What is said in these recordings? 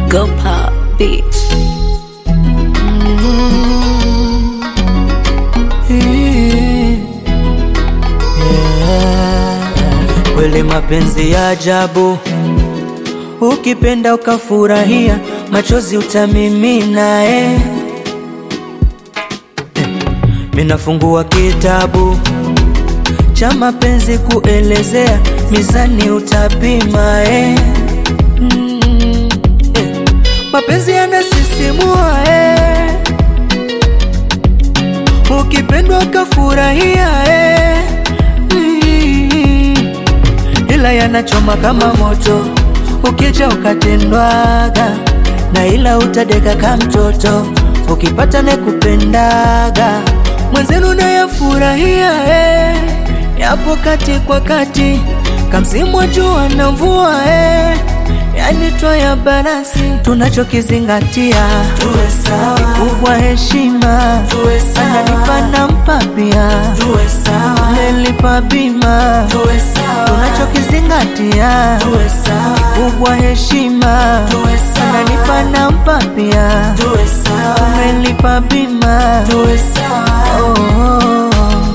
Go pop beach. Kweli mapenzi ya ajabu, ukipenda ukafurahia, machozi utamimina eh. Eh, Minafungua kitabu cha mapenzi kuelezea, mizani utapima eh. Mm, eh. Mapenzi yanasisimua eh. Ukipendwa ukafurahia eh. Mm, ila yanachoma kama moto, ukija ukatendwaga na ila utadeka ka mtoto, ukipata nekupendaga mwenzenu nayafurahia eh. yapo kati kwa kati, kamsimu wa jua na mvua eh. yani twaya balansi, tunachokizingatia tuwe sawa, kubwa heshima tuwe sawa, ananipa nampa pia tuwe sawa, nelipa bima tuwe sawa, tunachokizingatia tuwe sawa, kubwa heshima tuwe sawa, ananipa nampa pia tuwe sawa, nelipa bima tuwe sawa oh, oh, oh.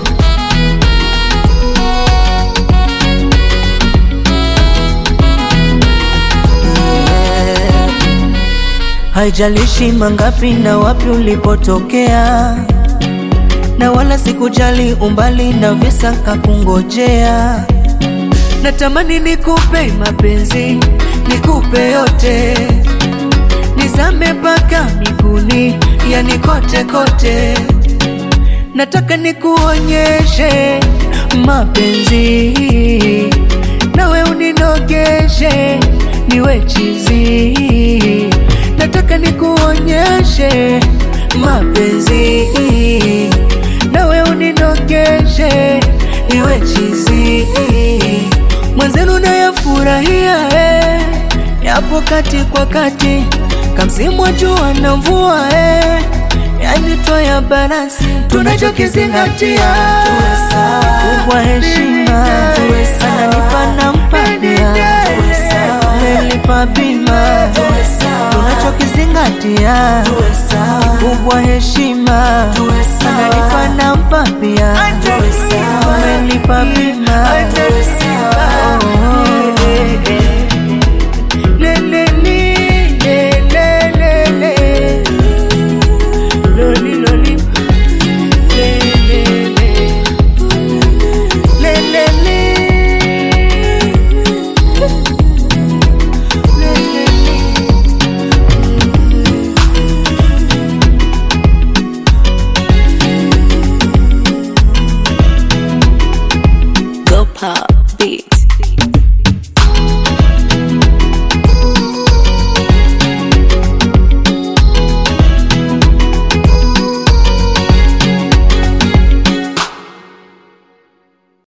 Haijalishi mangapi na wapi ulipotokea, na wala sikujali umbali na visa kakungojea. Natamani nikupe mapenzi, nikupe yote, nizame mpaka miguuni, yani kote kote. Nataka nikuonyeshe mapenzi, nawe uninogeshe, niwe chizi. Nataka nikuonyeshe mapenzi, nawe uninogeshe, niwe chizi. Mwenzenu nayafurahia eh, yapo kati kwa kati, kamsimu wa jua na mvua eh yani twaya balansi, tunachokizingatia kubwa heshima, ananipa nampatia, nelipa bima, tunachokizingatia kubwa heshima, ananipa nampa pia, nelipa bima oh, oh.